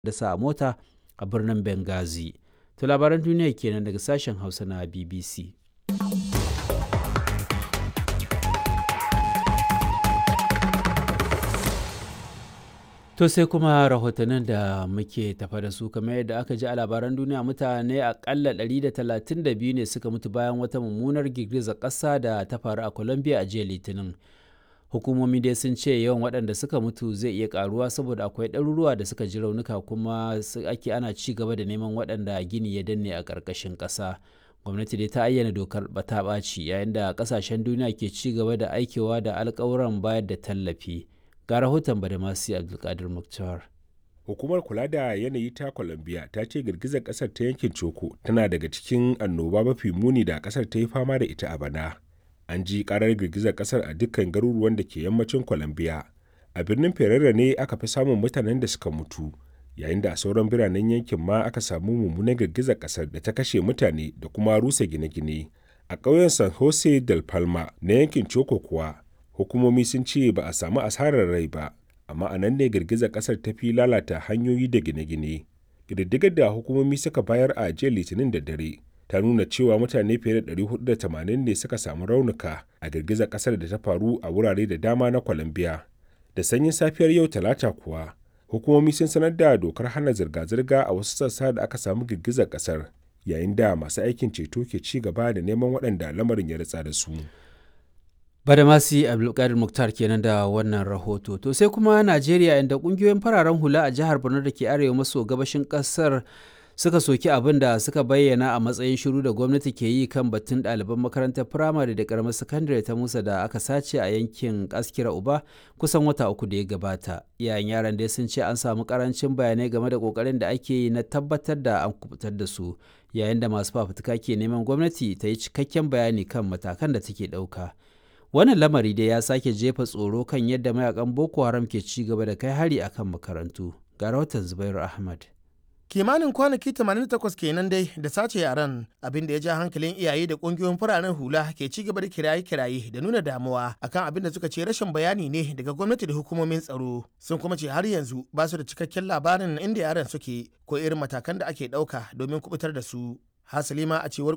dasa a mota a birnin Benghazi. To labaran duniya kenan daga sashen Hausa na BBC. To sai kuma rahotannin da muke tafa da su kamar yadda aka ji a labaran duniya mutane akalla 132 ne suka mutu bayan wata mummunar girgizar ƙasa da ta faru a Colombia a jiya Litinin. Hukumomi dai sun ce yawan waɗanda suka mutu zai iya ƙaruwa saboda akwai ɗaruruwa da suka ji raunuka kuma ake ana ci gaba da neman waɗanda gini ya danne a ƙarƙashin ƙasa. Gwamnati dai ta ayyana dokar bata ɓaci yayin da ƙasashen duniya ke ci gaba da aikewa da alƙawuran bayar da tallafi. ga rahoton badamasi abdulkadir muktar hukumar kula da yanayi ta colombia ta ce girgizar kasar ta yankin coko tana daga cikin annoba mafi muni da kasar ta yi fama da ita a bana an ji karar girgizar kasar a dukkan garuruwan da ke yammacin colombia a birnin ferrera ne aka fi samun mutanen da suka mutu yayin da a sauran biranen yankin ma aka samu mummunan girgizar kasar da ta kashe mutane da kuma rusa gine-gine a ƙauyen san jose del palma na yankin coko kuwa hukumomi sun ce ba a samu asarar rai ba amma a nan ne girgizar kasar ta fi lalata hanyoyi da gine-gine ƙididdigar da hukumomi suka bayar a jiya litinin da dare ta nuna cewa mutane fiye da 480 ne suka samu raunuka a girgizar kasar da ta faru a wurare da dama na colombia da sanyin safiyar yau talata kuwa hukumomi sun sanar da dokar hana zirga-zirga a wasu sassa da aka samu girgizar kasar yayin da masu aikin ceto ke ci gaba da neman waɗanda lamarin ya ritsa da su. Badamasi Abdulkadir Muktar kenan da wannan rahoto. To sai kuma Najeriya inda kungiyoyin fararen hula a jihar Borno da ke arewa maso gabashin kasar suka soki abin da suka bayyana a matsayin shiru da gwamnati ke yi kan batun ɗaliban makarantar firamare da karamar sakandare ta Musa da aka sace a yankin Askira Uba kusan wata uku da ya gabata. Iyayen yaran dai sun ce an samu karancin bayanai game da kokarin da ake yi na tabbatar da an kubutar da su yayin da masu fafutuka ke neman gwamnati ta yi cikakken bayani kan matakan da take ɗauka. wannan lamari dai ya sake jefa tsoro kan yadda mayakan boko haram ke ci gaba da kai hari akan makarantu ga rahoton zubairu ahmad kimanin kwanaki 88 kenan dai da sace yaran abin da ya ja hankalin iyaye da kungiyoyin fararen hula ke ci gaba da kiraye-kiraye da nuna damuwa akan abin da suka ce rashin bayani ne daga gwamnati da hukumomin tsaro sun kuma ce har yanzu ba su da cikakken labarin inda yaran suke ko irin matakan da ake ɗauka domin kubutar da su hasali ma a cewar